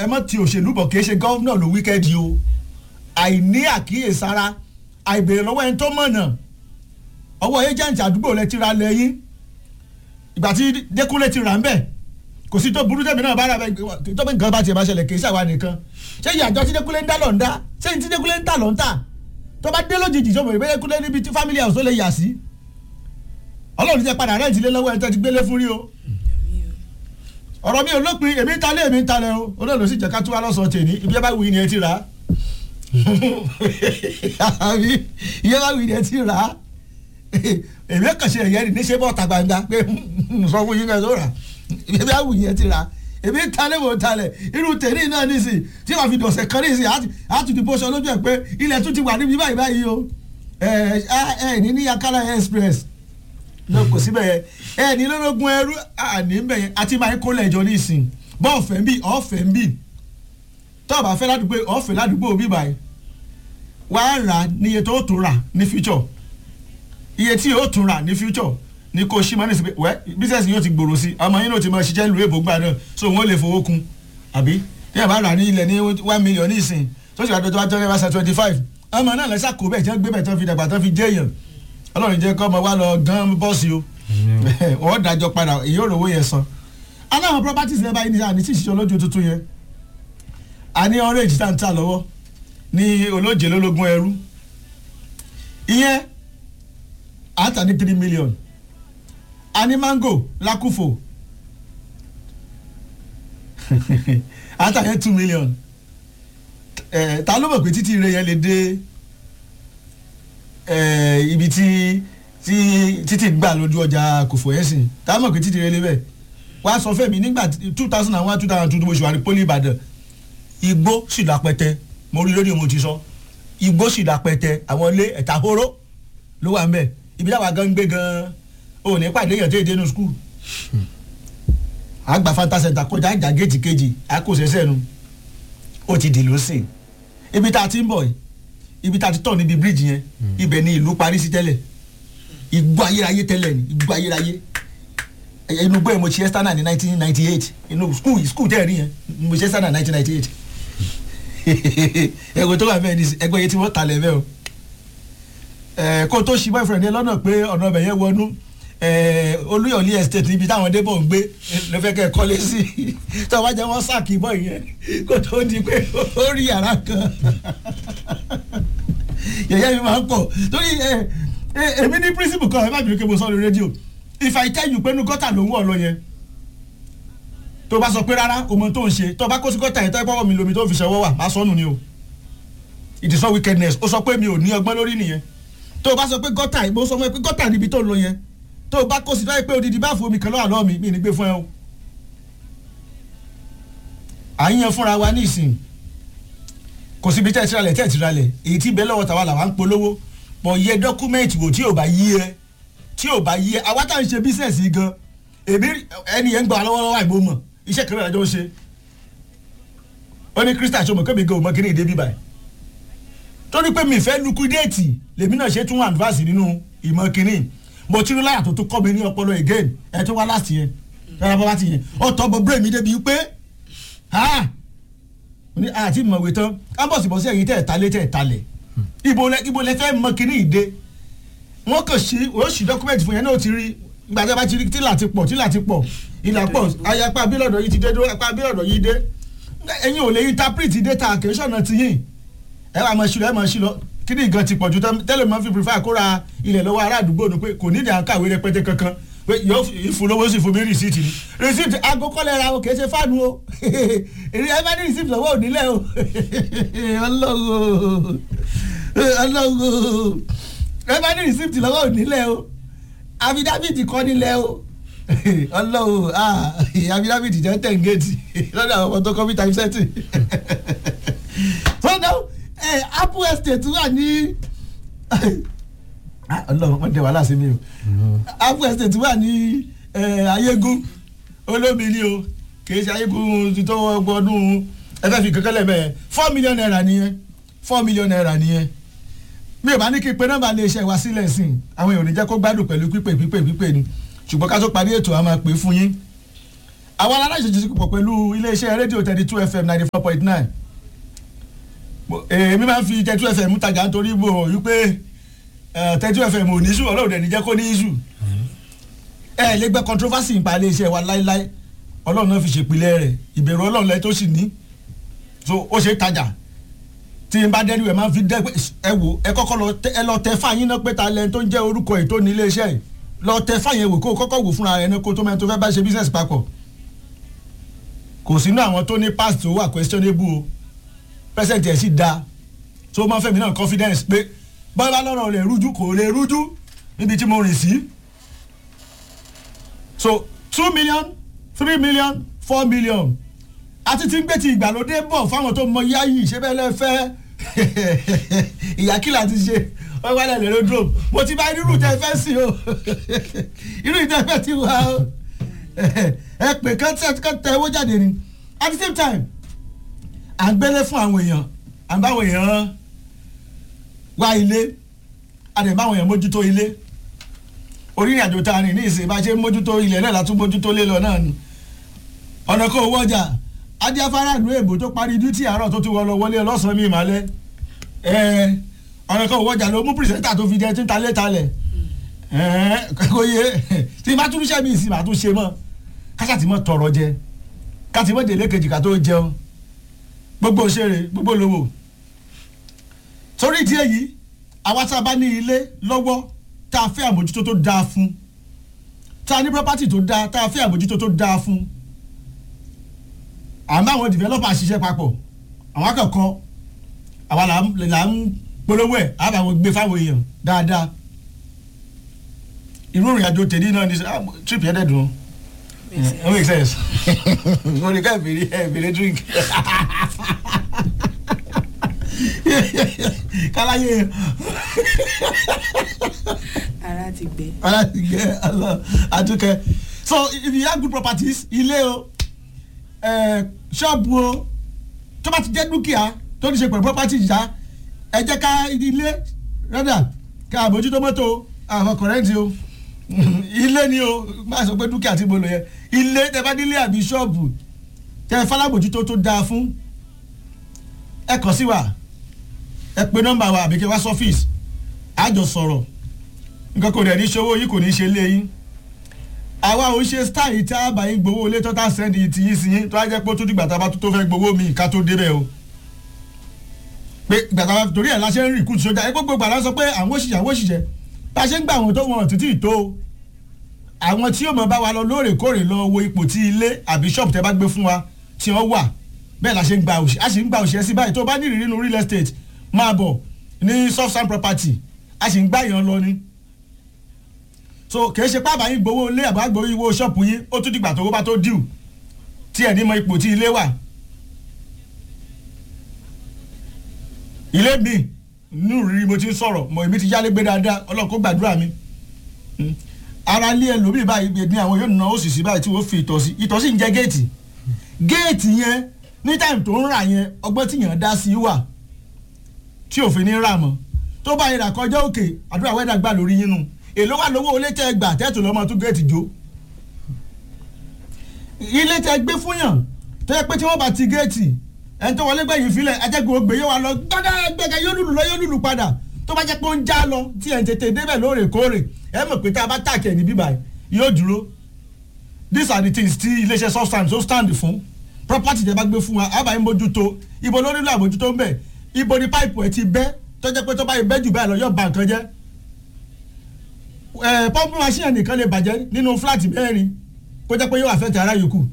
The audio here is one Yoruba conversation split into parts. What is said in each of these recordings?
ẹ mọ̀ ti òṣèlú bọ̀ kì í ṣe gọ́vnà ló wíkẹ́ẹ̀dì o àìní àkíyèsára àìbèrè lọ́wọ́ ẹni tó mọ̀nà ọwọ́ agent àdúgbò lẹ ti ra lẹ́yìn ìgbà tí Dékúnlé ti rà ń bẹ̀ kò sí tó burú tẹ̀mí náà bá rà bẹ́ẹ̀ tó bẹ́ẹ̀ nǹkan bá tiẹ̀ bá ṣẹlẹ̀ kì í ṣàwa nìkan ṣé ìyàjọ́ tí Dékúnlé ń dá lọ́n dá ṣé ní tí Dékúnlé ń tà lọ́n tà tó bá dé lójijì tó mọ̀ ìbéèrè Dékúnlé níbi tí family house tó lè yà sí Ọlọ́run ti jẹ́ padà rẹ́ǹtì lé lọ́wọ́ ẹ̀ tẹ́ ti gbélé fún rí o ọ̀rọ̀ mi ò lópin èmi ń talẹ̀ èmi ń talẹ̀ o olóòlù sì jẹ́ ká tún wá lọ́sọ̀ọ́ tèmi ibi ẹ bá wù í ni ẹ ti rà á àbí iye bá wù í ni ẹ ti rà á èmi kàn ṣe ẹ̀yẹ́ ni níṣẹ́ bọ́ọ̀ta gbangba pé sọ fún yín kẹ́ tó rà ibi bá wù í ni ẹ ti rà á èmi ń talẹ̀ mò ń talẹ̀ irú tèmi náà nísì tí wàá fi dọ̀sẹ̀ kan nísì á tún ti bóṣọ lójú ẹ̀ pé ilẹ̀ tún ti wà níbi báyìí báyìí o ẹ̀ ẹ̀ ní ní Akala express lọ kò síbẹ̀ yẹn ẹ ní lọ́lọ́gun ẹrú àní ń bẹ̀ yẹn àti máa ń kó lẹ́jọ́ ní ìsìn bọ́ ọ̀fẹ́ ń bì ọ̀fẹ́ ń bì tó o bá fẹ́ ládùúgbò ọ̀fẹ́ ládùúgbò bí báyìí wà á rà níye tó tún rà ní future iye tí yóò tún rà ní future ní kò sí mọ́nì sí pé wẹ́ bísẹ̀sì yóò ti gbòòrò sí ọmọ yín ló ti máa ṣiṣẹ́ lu èbó gbà náà so wọ́n lè fowó kun àbí tí yàrá bá rà ní ilẹ̀ ní one million ní ìsìn tó sì wà tó wá jẹ́ ẹ̀rọ twenty five ọmọ náà lẹ́sà kó bẹ́ẹ̀ tí wọ́n gbé bẹ́ẹ̀ tí wọ́n fi dàgbà tí wọ́n fi jẹ́ èèyàn ọlọ́run jẹ́ kọ́ ọmọ wa lọ gan bọ́ọ̀sì o wọ́n dájọ́ padà èyí ò rówó yẹn san aláwọn properties lẹ́bàá yìí ní àní tí ìṣiṣẹ́ olójú tuntun yẹn a ní orange tá n ta lọ́wọ́ ní olóje lólógún ẹrú ìyẹn à ń tà ní three million a ní mango lákùfò à ń tà yẹn two million ta ló mọ̀ pé títí ire yẹn lè dé ibi tí tí títí gbà lójú ọjà kòfò yẹn sìn tá a mọ̀ pé títí rẹ lébẹ̀ wá sọ fẹ́mi nígbà two thousand and one two thousand and two mo ṣe wà ní poli ìbàdàn igbó sì lápẹtẹ mo rí lórí mo ti sọ igbó sì lápẹtẹ àwọn ilé ẹ̀ta hóró ló wà ń bẹ̀ ibi táwa gan gbé gan ò ní pàdé èèyàn tó yẹ dénú skul àgbà fanta center kọjá ìjà géètì kejì àkóṣẹṣẹ nu ó ti dì lósìn ibi tá a ti ń bọ̀ yìí ibi tá a ti tọ̀ níbi bíríìjì yẹn ibẹ̀ ni ìlú parí sí tẹ́lẹ̀ igbó ayérayé tẹ́lẹ̀ ni igbó ayérayé inú gbé mo ṣe ẹ́sítánà ní nineteen ninety eight inú skul skul tẹ́ ẹ̀ rí yẹn mo ṣe ẹ́sítánà nineteen ninety eight ẹ̀gbọ́n tó wà bẹ́ẹ̀ ni ẹgbẹ́ yẹn tí wọ́n talẹ̀ bẹ́ẹ̀ o kó tó ṣí boyfriend yẹn lọ́nà pé ọ̀nà ọbẹ̀ yẹn wọnú olúyọ̀lé estate níbi táwọn débọ̀ ń gbé ló fẹ́ kẹ́ ẹ kọ́lé sí tó o bá jẹ́ wọ́n sáàkì bọ́ yẹn kó tó di pé ó rí yàrá kan yẹ̀yẹ́ mi máa ń pọ̀ torí èmi ní principle kan ẹ má bìrì pé mo sọ lórí rédíò if I tell you pé inú gọ́tà ló ń wọ̀ lọ yẹn tó bá sọ pé rárá o mọ tó ń ṣe tó bá kó sí gọ́tà yẹn tó ẹ pọ́wọ́ mi lomi tó fi ṣọwọ́ wà má sọnù ni o it is not wickedness ó sọ pé mi ò ní ọgbọ́n lórí nìyẹn tó o bá sọ pé gọ́tà mo sọ fún ẹ pé gọ́tà níbi tó ń lọ yẹn tó o bá kó sí láyé pé odidi báàfù omi kan lọ́wọ́ àlọ́ mi mi ní gbé fún ẹ o à ń yan fúnra wa ní ìsìn kò síbi tẹ́ ẹ ti ralẹ̀ tẹ́ ẹ ti ralẹ̀ èyí tí bẹ́ẹ̀ lọ́wọ́ tàwa làwa ń polówó pọ̀ yẹ dọ́kúmẹ́ǹtì wò tí ò bá yí ẹ tí ò bá yí ẹ àwa tá à ń ṣe bísẹ̀sì gan èmi ẹni yẹn ń gbà lọ́wọ́lọ́wọ́ àìmọ́ mọ̀ iṣẹ́ kan náà jọ ń ṣe ó ní Christian ṣọmọ kébì gan òmọ kí ní ìdè bíbá ẹ torí pé mi fẹ́ lukudéètì lèmi náà ṣe tún advance nínú ìmọ̀ kínní mo ti rí láyà tó tún kọ́ mi ní ọpọlọ again ẹ tó wá láti yẹn rárá bá bá ti yẹn ọ̀tọ̀ bọ̀ brain mi débi pé ní àti ìmọ̀wé tán kábọ̀sibọ̀sí ẹ̀yìn tẹ̀ talé tẹ̀ talẹ̀ ibo lẹ ibo lẹ fẹ́ mọ kínní ìdè wọ́n kàn sí ó sì dọ́kúmẹ̀ntì fún yẹn náà ti rí ìgbà tí a bá ti rí tílà ti pọ̀ tílà ti pọ̀ ìlà pọ̀ ayapa abílọ̀dọ̀ yìí ti dé dúró apá abílọ̀dọ̀ yìí dé ẹ̀yin ò lè interpret data àkẹ́sọ̀nà ti yìn ẹ wà máa ṣílọ ẹ máa ṣílọ kíní gan ti pọ̀jù tẹ́lẹ̀ máa fi prefer kóra ilẹ̀ lọ́wọ́ ará àdúgbò ni pé kò ní ìdí àǹkàwé rẹpẹtẹ kankan pé yóò ìfúnlówó sì fún mi rìsíìtì ni rìsíìtì aago kọ́lẹ̀ ra o kì í ṣe fáànù o èrè ẹ bá ní rìsíìtì lọ́wọ́ ònílẹ̀ o ọlọ́wọ́ ọlọ́wọ́ ẹ bá ní rìsíìtì lọ́wọ́ ònílẹ̀ o àfidábìtì kọ́ nílẹ̀ o ọlọ́wọ́ àfidábìtì jẹ́ tẹ̀ǹgẹ̀tì lọ́dọ̀ àwọn ọmọ tó kọ́ bí time setting so now eh, apple estate wà ní ọlọ́run wọ́n dé wàhálà sí mi o apple estate wà ní ayégún olómi ni o kìí ṣe ayégún tó gbọdún ẹfẹ́ fi kankan lẹ́mẹ̀ four million naira nìyẹn four million naira nìyẹn mi ò bá ní kí n pe nọ́mbà lè ṣe wá sílẹ̀ sí i àwọn èèyàn ò ní jẹ́ kó gbádùn pẹ̀lú pípé pípé pípé ni ṣùgbọ́n ká tó parí ètò a máa pè fún yín àwọn aláṣẹ ti pọ̀ pẹ̀lú iléeṣẹ́ rédíò thirty two fm ninety four point nine èmi máa ń fi thirty two fm tajà nítorí mo rí pé thirty two fm ò ní sùn ọlọ́run dẹ̀ ní jẹ́ kó ní sùn ẹ lè gbẹ́ controversy nípa iléeṣẹ́ wa láíláí ọlọ́run náà fi ṣèpìlẹ̀ rẹ̀ ìbẹ̀rù ọlọ́run lẹ tó sì ní so ó ṣe tajà tí n bá dẹ́nu ẹ̀ máa ń fi dẹ́ ẹ wò ẹ kọ́kọ́ lọ tẹ ẹ lọ tẹ fáyín náà pé ta lẹ́ni tó ń jẹ́ orúkọ ètò ní iléeṣẹ́ yìí lọ tẹ fáyín wò kó o kọ́kọ́ wò fúnra rẹ̀ ní kó tó mẹ́rin tó fẹ́ bá ṣe business papọ̀ kò sínú àwọn tó ní past tó wà questionable o present ẹ̀ sì da tó máa ń fẹ́mi náà confidence pé bọ́lá lọ́rọ̀ rẹ̀ rújú kò lè rújú níbi tí mo rìn sí so two million three million four million àti tí ń gbé ti ìgbàlódé bọ̀ fáwọn tó mọ yáyì ṣé bẹ́ẹ̀ lẹ́ fẹ́ ìyàkìlà ti ṣe wọ́n wá lẹ́lẹ́ lódò mo ti bá irú tẹ́ fẹ́ sí o irú tẹ́ fẹ́ ti wá o ẹ pè kán tẹ owó jáde ni at the same time à ń gbélé fún àwọn èèyàn à ń bá àwọn èèyàn wá ilé a dẹ̀ bá àwọn èèyàn mójútó ilé orí ìrìnàjò tá a rìn ní ìsìn bá ṣe mójútó ilẹ̀ náà látún mójútó lé lọ náà ni ọ̀nà kó owó ọjà adíafárá ìlú èbó tó parí dútì àárọ̀ tó ti wọ lọ wọlé ọlọ́sàn-án mi ìmàlẹ́ ọ̀nà kan òwò ọjà ló mú pìrìsẹ́ńtà tó fi jẹ tí ń talẹ̀ talẹ̀ kò yé tí bá tún iṣẹ́ mi ìsìn màá tún ṣe mọ́ káṣá ti mọ́ tọrọ jẹ káti mọ́ délé kejì ká tó jẹun gbogbo òṣèré gbogbo lówó torí ìdí èyí àwa tá a bá ní ilé lọ́wọ́ tá a fẹ́ àmójútó tó dáa fún tá a ní property tó dáa tá a fẹ́ àmójútó tó dáa fún à ń bá àwọn developer ṣiṣẹ́ papọ̀ àwọn akẹ́kọ̀ọ́ àwa là ń polówó ẹ̀ á bá wọn gbé fáwọn èèyàn dáadáa irú ìrìn àjò tèmi náà ní trip yẹn dẹ̀dùn ó make sense mo ní ká ìbèrè ẹ̀ ìbèrè drink káláyé ara ti gbẹ. ara ti gbẹ àtúkẹ́ so if you have good properties ilé o ṣọ́ọ̀bù o tó bá ti jẹ́ dúkìá tó ní ṣe pẹ̀lú property ìjà ẹ jẹ́ ká ilé rẹ́dà ká àbójútó mọ́tò àwọn kọ̀rẹ́ǹtì o ilé ni o má sọ pé dúkìá tí mo lò yẹ ilé tẹ bá nílé àbí ṣọ́ọ̀bù tẹ falábòjútó tó dáa fún ẹ kàn sí wa ẹ pe nọ́mbà wa àbí kí wá sọ́fíìsì àjọ sọ̀rọ̀ nǹkan kò dẹ̀ ní ṣòwò yìí kò ní ṣe lé yín àwa ò ṣe style tí a bá yín gbowó ilé tó tá sẹ́ndì ti yín sí yín tó á jẹ́ pé ó tún dìgbà tá a bá tó fẹ́ gbowó mi ká tó débẹ̀ o pé gbàgbà torí ẹ̀ la ṣe ń rìn kùtù sójà ẹ gbogbo gbàgbà sọ pé àwọn òṣìṣẹ́ àwọn òṣìṣẹ́ bá a ṣe ń gbà àwọn tó wọn títí tó àwọn tí yóò mọ̀ bá wa lọ lóòrèkóòrè lọ wo ipò tí ilé àbí ṣọ́ọ̀bù tẹ́ bá gbé fún wa tí wọ́n wà bẹ́ẹ̀ la ṣe ń gba òṣìṣẹ́ a sì ń gba òṣìṣẹ́ sí báyìí tó bá ní ìrírí nínú real estate máa bọ̀ ní soft sand property a sì ń gbà yàn lọ ni so kì í ṣe pábà yín gbowó ilé àbá gbowó ìwó ṣọ́ọ̀pù yín ó tún dìgbà tó bá tó dìú tí ẹ̀ ní mọ ipò tí ilé wà ilé mi nínú rírí mo ti ń sọ̀rọ̀ mọ̀ èmi ti yálé gbé dáadáa ọlọ́run kó gbàdúrà mi ara lé ẹlòmíì báyìí ní àwọn yóò ná òṣìṣì báyìí tí wọ́n fi ìtọ̀ sí ìtọ̀ sí ń jẹ́ géètì géètì yẹn ní táìmù tó ń rà yẹn ọgbọ́n tí yàn dá sí wà tí òfin ní rà mọ́ tó bá yẹn rà kọjá òkè àdúrà wẹ́dà gbà lórí yín nu èló wà lówó ilé tẹ́ gbà tẹ́tù lọ́mọ tó géètì jó ilé tẹ́ gbé fún yàn tó yẹ pé tí wọ́n bá ti géètì ẹni tó wọlé gbẹ̀yìn filẹ̀ ajẹ́gun ògbé yóò wá lọ gbọ́dọ̀ gbẹ̀gẹ̀ yóò lùlù lọ yóò lùlù padà tó bá jẹ́ pé ó ń já lọ tí ẹ̀ ń tètè débẹ̀ lóòrèkóòrè ẹ mọ̀ pé tá a bá tàkì ẹ̀ ní bíbá yóò dúró these are the things tí iléeṣẹ́ substance ó stand fún property tẹ́ bá gbé fún wa àbá yín mójútó ibo ló nílò àmójútó ń bẹ̀ ibo ni pipe ẹ̀ ti bẹ́ tó jẹ́ pé tó bá yẹ bẹ́ jù báyìí lọ yóò ba nǹkan jẹ́ ẹ̀ pọ́ńpù machine nìkan lè bàjẹ́ nínú flat mẹ́rin kó jẹ́ pé yóò affect ara yòókù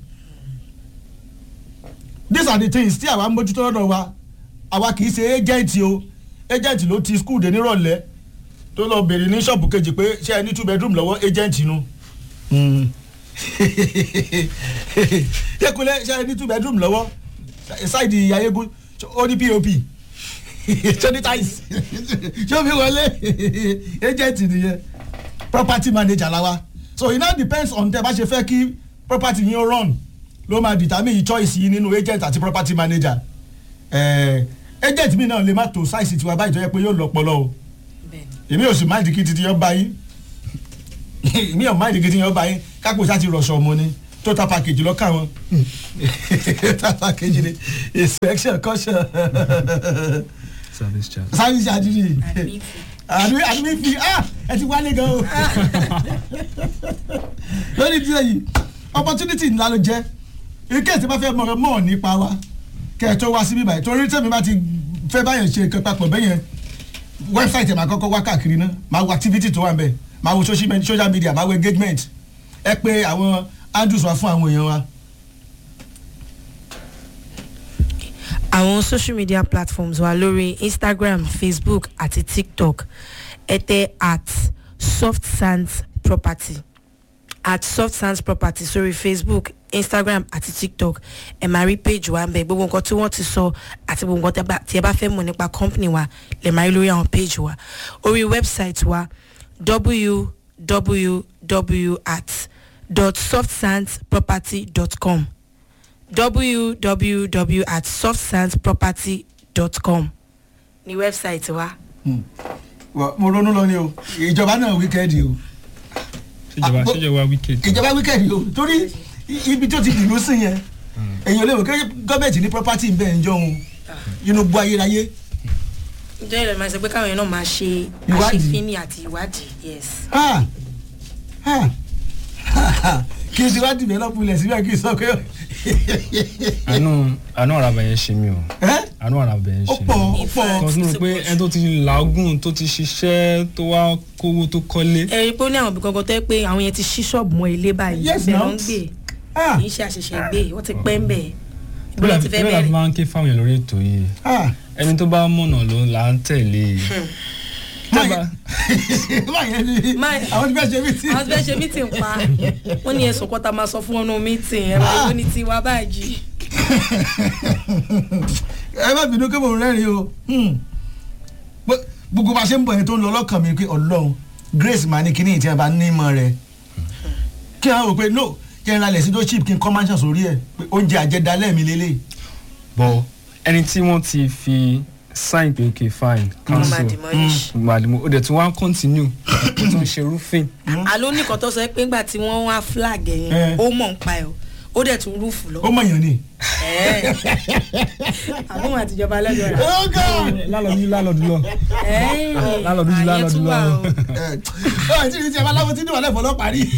these are the things tí àwa mójútó lọ́dọ̀ wa àwa kì í ṣe agent o agent ló ti school dé nírọ̀lẹ́ tó lọ bèrè ní ṣọ́ọ̀bù kejì pé ṣé ẹ ní two bedroom lọ́wọ́ agent nu yẹkulẹ ṣe ẹ ní two bedroom lọ́wọ́ ṣáìdì ayégún ó ní pop ṣé ní tiles ṣé omi wọlé agent nìyẹn property manager la wa so it now depends on tẹ bá ṣe fẹ́ kí property yín run ló máa determine choice yìí nínú agent àti property manager eh, agent mi náà lè má tó size tiwa báyìí tó yẹ pé yóò lọ́pọlọ o èmi ò sì máa di kí titi yọ bá yín èmi ò máa di kí titi yọ bá yín kápò sá ti rọ̀ṣọ̀ ọmọ ni total package lọ́kà wọn total package ni inspection caution service charge. service charge ni Admin fee. àdúgbò àdúgbò fi ah ẹ ti wálé gan o lórí tí èyí opportunity ńlá ló jẹ́ ike tí wọ́n fẹ́ mọ̀ mọ̀ nípa wa kẹ́ ẹ tó wá síbí báyìí torí tẹ̀mí bá ti fẹ́ báyẹn ṣe nǹkan papọ̀ bẹ́yẹn website ẹ̀ máa kọ́kọ́ wá káàkiri náà máa wo activity tó wà ń bẹ̀ máa wo social media- social media máa wo engagement ẹ pé àwọn handles wa fún àwọn èèyàn wa. àwọn social media platforms wa lórí instagram facebook àti tiktok ẹ tẹ at soft sands property at soft sands property sórí facebook instagram àti tiktok ẹ máa rí page wa ń bẹ gbogbo nǹkan tí wọ́n ti sọ àti gbogbo nǹkan tẹ́ bá- tí ẹ bá fẹ́ mọ̀ nípa company wa lè máa rí lórí àwọn page wa orí website wa www at dot softsandsproperty.com www at softsandsproperty.com ní wẹ́bsáìtì wa. Wà- mo ronú lọ ni o ìjọba náà wíkẹ́ẹ̀dì o ṣèjọba Ah, bó- ṣèjọba wicked. ìjọba wíkẹ́ẹ̀dì o torí i- ibi tó ti dìlú sí yẹn èyàn lè wò kí gọ́ọ̀mẹ̀ntì ní property ń bẹ̀ ń jọ̀hún inú gbọ́ ayérayé ǹjẹ́ ìrẹ̀lẹ̀ máa sọ pé káwọn èèyàn náà máa ṣe Ìwádìí. àṣefínì àti ìwádìí yes. Ah! Ah! kí n ti wá dìbẹ́lọ́pù ilẹ̀ síbẹ̀ kí n sọ pé àánú àánú àràbà yẹn ṣe mí o ẹ́ àánú àràbà yẹn ó ṣe pọ̀ mí. ó pọ̀ kan tí mo rò pé ẹni tó ti làágùn tó ti ṣiṣẹ́ tó wá kówó tó kọ́lé. ẹ rí i pé ó ní àwọn ibì kankan tó yẹ pé àwọn yẹn ti ṣí ṣọ́ọ̀bù mọ́ ilé báyìí Yes, ibẹ̀ ló now. ń gbé Ah! kì í ṣe àṣẹ̀ṣẹ̀ gbé wọ́n ti pẹ́ ń bẹ̀ bóyá ìbílẹ̀ ti fẹ́ bóyá fi bẹ̀rẹ̀. máa ń ké fáwọn èèyàn lórí ètò yìí Ah! ẹni tó bá mọ̀nà ló là ń tẹ̀lé. Tẹ́bà- báyẹn ni Máa- àwọn tí fẹ́ ṣe mí tí àwọn tí fẹ́ ṣe mítìn pa wọ́n ní ẹ̀sùn kọ́ta máa sọ fún ọ́nà mítìn ẹ̀rọ ìwé ní tiwa báyìí. ẹ má bínú kí mo rẹ́rìn o Hmm. Gbó- gbogbo bá a ṣe ń bọ̀ yẹn tó ń lọ lọ́kàn mi pé ọlọ́run grace máa ní kíní ìtì ẹ̀ bá ní ìmọ̀ rẹ̀ kí wọ́n rò pé no kí n ra lẹ̀ sí tó cheap kí n kọ́ mansion sórí ẹ̀ pé oúnjẹ àjẹdálẹ̀ mi lélẹ̀ bọ̀ ẹni tí wọ́n ti fi sign pé ok fine wọ́n máa cancel demolish. gbàdúmọ̀ ó dẹ̀ tún wá continue ó tún ṣe roofing. àló nìkan tó sọ pé ńgbà tí wọ́n wá flag ẹ̀ Eh. yẹn ó mọ̀ ń pa ẹ̀ o ó dẹ̀ tún rúfù lọ. ó mọ̀yàn ni. Ẹ̀. àbúrò àtijọba lọ́jọ́ rà. oh god lálọ́dún lálọ́dún lọ. Ẹ̀yìn, Lálọ́dún ju àyè lálọ́dún tún lọ. wà o. ẹ tí tí ẹ bá láwọn tí níwọ̀n lẹ́fọ̀ọ́ lọ́pàá rí.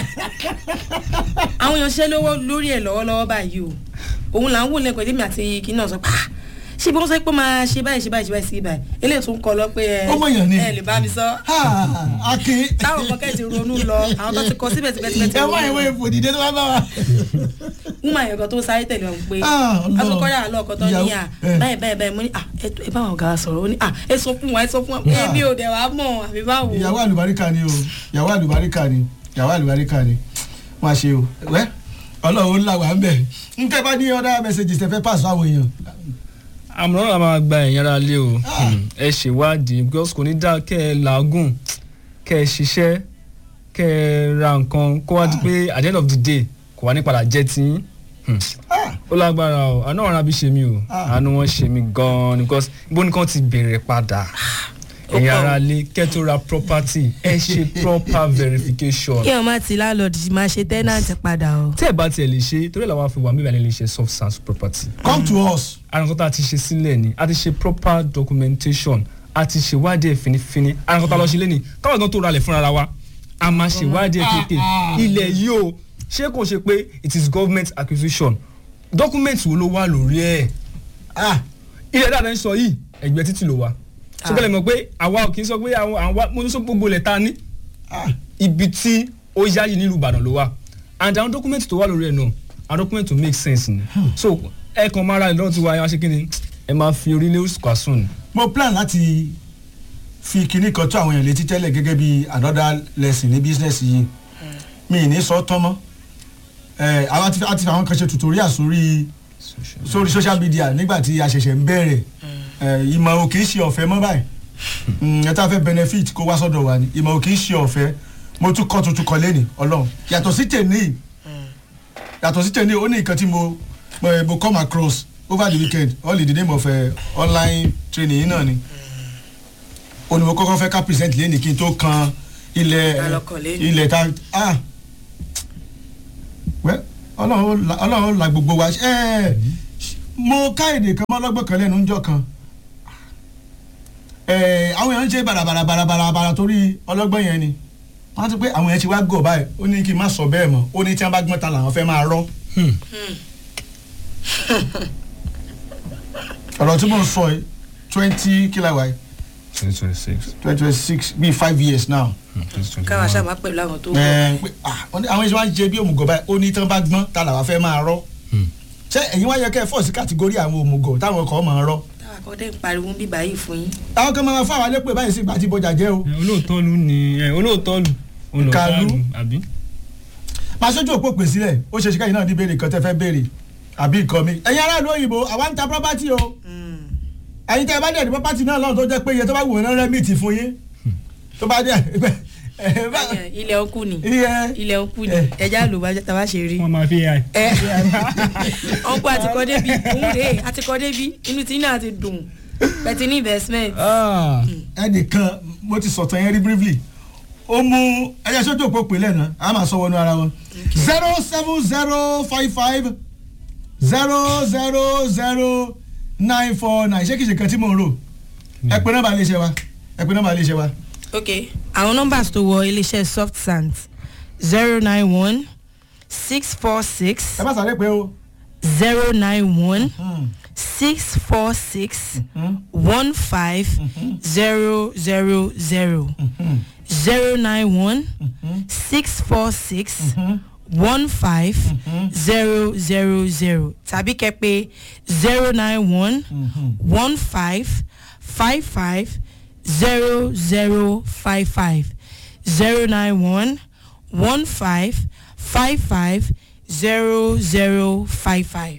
àwọn èèyàn ṣẹ́ lówó lórí ẹ̀ lọ́wọ́lọ́wọ́ báyìí o òun là ń wò lẹ́kọ̀ọ́ èdèmí àti kí náà sọ pé "Ah, ṣé bí wọ́n sọ pé máa ṣe báyìí ṣe báyìí ṣe báyìí sí báyìí eléyìí tún kọ lọ pé ẹ Ó mọ̀yàn ni. ẹ lè bá mi sọ Ah, akin táwọn kan kẹ́ ti ronú lọ àwọn tó ti kọ síbẹ̀ síbẹ̀ síbẹ̀ ti ẹ wá ìwé ronú lọ ìfòdìdé tó bá bá wa. wúmọ̀ àyàn kan tó sáré tẹ̀lé wọn pé Ah, Ọlọ́run. asokọ́dà àlọ́ ọkọ̀ tó ní Ìyàwó, à eh. báyìí báyìí báyìí mo ní à ẹ ẹ bá àwọn ọ̀gá wa sọ̀rọ̀ ó ní à ẹ sọ fún wa ẹ sọ fún wa èmi ò dẹ̀ wá mọ̀ àbí báwo. ìyàwó àlùbáríkà ni o ìyàwó àlùbáríkà ni ìyàwó àlùbáríkà ni wọn ṣe o wẹ ọlọ́run ńlá wà ń bẹ nkẹ bá ní ọdá mẹsàgì tẹfẹ pàṣẹ àwọn èèyàn. àmọ́ náà máa gba ẹ̀yìn ara lé o Ah. Hmm. ẹ ṣèwádìí because kò ní dá kẹ́ ẹ làágùn kẹ́ ẹ ṣiṣẹ́ kẹ́ ẹ ra nǹkan kó wá di pé at the end of the day kò wá ní padà jẹ́ tí Hmm. Ah, ó lágbára o àánú ọ̀run àbí ṣe mí o Ah. àánú wọn ṣe mí gan-an because ibo nìkan ti bẹ̀rẹ̀ padà Ó ẹ̀yin pọ̀. ara lé kẹ́ tó ra property ẹ ṣe proper verification kí ọ̀ má ti láńlọ́ọ̀dù máa ṣe tẹ́nàntì padà o. tẹ́ ẹ bá tiẹ̀ lè ṣe torí ẹ̀ làwọn afi wà mí ìbàlẹ̀ lè ṣe soft sans property come to us. àrùnkọ́tà ti ṣe sílẹ̀ ni a ti ṣe proper documentation a ti ṣèwádìí ẹ̀ finifini àrùnkọ́tà lọ ṣe lé ní káwọn gan tó ralẹ̀ fúnra wa a máa ṣèwádìí ẹ̀ kéèké Ah, ah. ilẹ̀ yìí o ṣé kò ṣe pé it is government acquisition document wo ló wà lórí ẹ̀ Ah, ilẹ̀ dáadáa ń sọ yìí ẹgbẹ́ títì ló wà sọgbẹ́lẹ̀ mọ̀ pé àwa ò kì í sọ pé àwọn àwa mo ní sọ gbogbo ilẹ̀ ta ní ah, ibi tí ó yáyì nílùú Ìbàdàn ló wà and àwọn document tó wà lórí ẹ̀ náà àwọn document tó make sense ni so ẹ kàn máa ra ìlọ́ọ̀ tí wàá ṣe kí ni ẹ máa fi orílẹ̀ oṣù kàṣùn ni. mo plan láti fi kinní kan tó àwọn èèyàn létí tẹ́lẹ̀ gẹ́gẹ́ bí another lesson ní business yìí mi ì ní sọ tán mọ́ ẹ àwọn àti àti àwọn kan ṣe tutorial sórí sórí social media nígbà tí a ṣẹ̀ṣẹ̀ ń bẹ̀rẹ̀ ẹ ìmọ̀ ò kì í ṣe ọ̀fẹ́ mọ́ báyìí Mm, ẹ tá a fẹ́ benefit kó wá sọ́dọ̀ wa ni ìmọ̀ ò kì í ṣe ọ̀fẹ́ mo tún kọ́ tuntun kan lẹ́nìí ọlọ́run yàtọ̀ sí tèmi yàtọ̀ sí tèmi ó ní nǹkan tí mo mo, mo come across over the weekend all in the name of uh, online training yìí náà ni ó ní mo kọ́kọ́ fẹ́ ká present lẹ́nìí kí n tó kan ilẹ̀ Ta lọkàn lẹ́nu. ilẹ̀ ta ah well ọlọ́run ó la- ọlọ́run ó la gbogbo wa ẹ mo ká èdè kan mọ́ ọlọ́gbọ́n kan lẹ́nu ńjọ́ kan ẹ àwọn èèyàn ń ṣe bàràbàrà bàràbàrà bàrà torí ọlọ́gbọ́n yẹn ni wọ́n ti pé àwọn èèyàn ti wá gọ̀ báyìí ó ní kí n má sọ bẹ́ẹ̀ mọ́ ó ní tí wọ́n bá gbọ́n ta làwọn fẹ́ máa rọ́ ọ̀rọ̀ tí mo ń sọ yìí twenty kíláwá yìí twenty twenty six twenty twenty six bíi five years now twenty twenty káwa one ṣáà máa pẹ̀lú àwọn tó wọ̀. ẹ pé ah wọ́n ní àwọn ìṣe máa ń jẹ bí òmùgọ̀ báyìí ó ní tí wọ́n bá gbọ́n ta làwọn fẹ́ máa rọ́ ṣé ẹ̀yin wá yẹ kẹ́ ẹ fọ́ sí kàtígórì àwọn òmùgọ̀ táwọn ọkọ̀ máa rọ́ táwa kọ́ dé ń pariwo ń bí báyìí fún yín. àwọn kan máa fáwọn alẹ́ pé báyìí sí ìgbà tí bọjà jẹ́ o olóòótọ́ lu ni ẹ, olóòótọ́ lu olóòótọ́ Kàlú. lu àbí. máa ṣojú òpó pè sílẹ̀ ó ṣe ṣíkà yìí náà ní béèrè kan tẹ́ fẹ́ béèrè àbí nǹkan mi ẹ̀yin aráàlú òyìnbó àwa ń ta property o ẹ̀yin tẹ́ ẹ bá dẹ̀ ní property náà lọ́nà tó jẹ́ pé iye tó bá wù wọ́n náà rẹ́mìtì fún yín tó bá dẹ̀ ẹ bá Ẹyàn, ilẹ̀ ọkù ni iye ilẹ̀ ọkù ni Eh. ẹja ló bá tàbá ṣe rí. wọ́n máa fi ai. ẹ ọkọ àti kọ́ débi òun rèé àti kọ́ débi inú tí náà ti dùn pẹ̀tì ní investment. ẹnìkan mo ti sọ̀tàn yẹn rí briefly ó mú ẹyẹ sójú òpó pè lẹ́nu a máa sọ wọnú ara wọn zero seven zero five five zero zero zero nine four nine ṣé kìí ṣe kan tí mò ń rò ẹ pé nọ́mbà iléeṣẹ́ wa ẹ pé nọ́mbà iléeṣẹ́ wa ok àwọn numbers tó wọ iléeṣẹ́ soft sand zero nine one six four six ẹ bá sáré pé o. zero nine one Hmm, six four six hmm, one five zero zero zero hmm, zero nine one hmm, six four six hmm. one five zero zero zero tàbí kẹ́pẹ́ zero nine one one five five five zero zero five five zero nine one one five five five zero zero five five.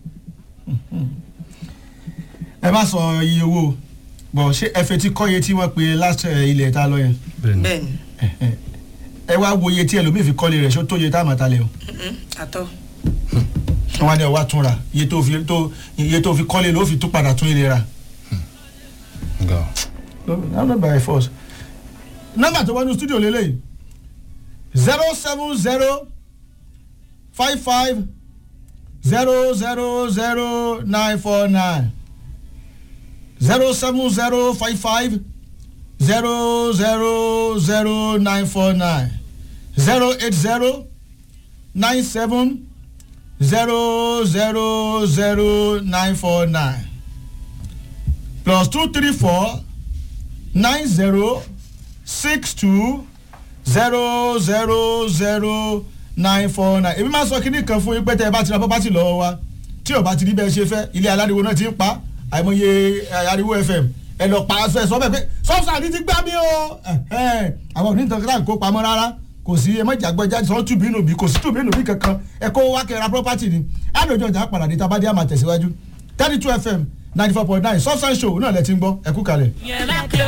ẹ má sọ iye owó bọ̀ ṣé ẹ fẹ́ ti kọ́ iye tí wọ́n pe last eh, ilẹ̀ ta lọ yẹn bẹ́ẹ̀ni bẹ́ẹ̀ni ẹ wá wo iye tí ẹlòmíì fi kọ́lé rẹ̀ ṣó tó iye tá a máa ta lẹ̀ o. mhm, àtọ. wọn ní ọwọ́ túnra iye tó fi tó iye tó fi kọ́lé ló fi tún padà tún ilé ra. ga no no by force. nọ́mbà tó wọnú studio lélẹ́yìí zero seven zero five five zero zero zero nine four nine zero seven zero five five zero zero zero nine four nine zero eight zero nine seven zero zero zero nine four nine plus two three four nine zero six two zero zero zero nine four nine èmi máa sọ kínní kan fún yín pé tẹ́ ẹ bá ti ra property lọ́wọ́ wa tí ò bá ti rí bẹ́ẹ̀ ṣe fẹ́ ilé aláriwo náà ti ń pa àìmọye eh, ariwo fm ẹ lọ pa aṣọ ẹ sọ bẹ́ẹ̀ pé sọ́ọ̀sì àti ti gbá mi o ẹ̀hẹ́n, àwọn onítàn kíláà kó pamọ́ rárá kò sí ẹ mọ̀jà gbọ́jà sọ tùbí nù bí kò sí tùbí nù bí kankan ẹ kó wá kẹ́ra property ni àdójọ ìjà padà dé tabadé àmà tẹ̀síwájú thirty two fm ninety four point nine substance show náà lẹ ti ń gbọ́ ẹ kú kalẹ̀. yẹn lákè